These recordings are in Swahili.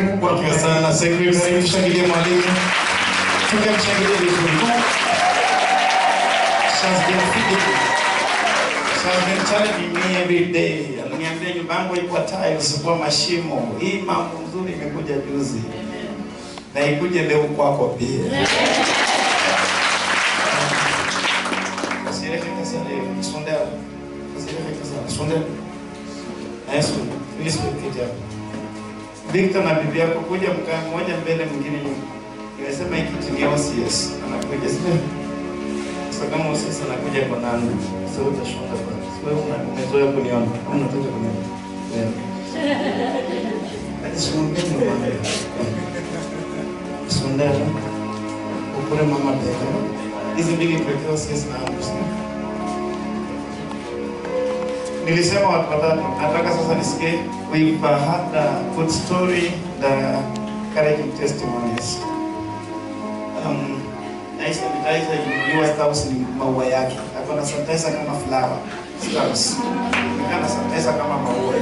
Mungu akiwa sana na secretary, tushangilie mwalimu, tukamshangilie vizuri. She has been feeding me. She has been telling me every day. Aliniambia nyumba yangu iko tiles kwa mashimo. Hii mambo nzuri imekuja juzi. Na ikuje leo kwako pia. Usieleweke sana. Sondea. Usieleweke sana. Sondea. Yesu, please kiti hapo. Victor na bibi yako kuja mkaa mmoja mbele mwingine nyuma. Nimesema hiki kiti ni OCS. Anakuja sio? Sasa kama OCS anakuja kwa nani? Sasa utashonda kwa. Wewe una- umezoea kuniona. Kama unataka kuniona. Wewe. Hadi simwambie mama. Sondea. Ukure mama bega. Hizi mbili pekee OCS na hapo. Nilisema watu watatu, nataka sasa nisikie we've uh, had a good story, the encouraging testimonies. Um, na hii sanitizer ilinunuliwa Staus ni maua yake. Akona sanitizer kama flower. Staus. Nikana sanitizer kama maua.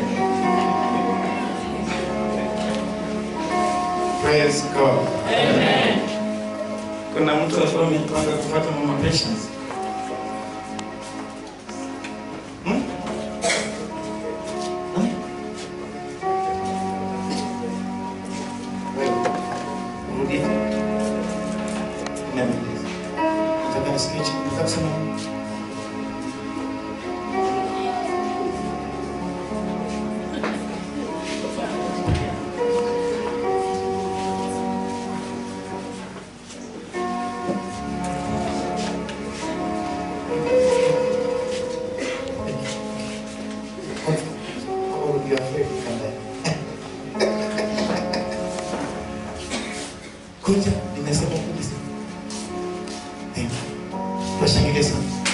Praise God. Amen. Kuna mtu alikuwa amepanga kufuata mama patience. Hmm? Rudia. Niambie. Nataka nisikie chini. Nataka kusema. Oh, you're afraid to come there. Kuja, nimesema kuja. Thank you. Washangilie sana.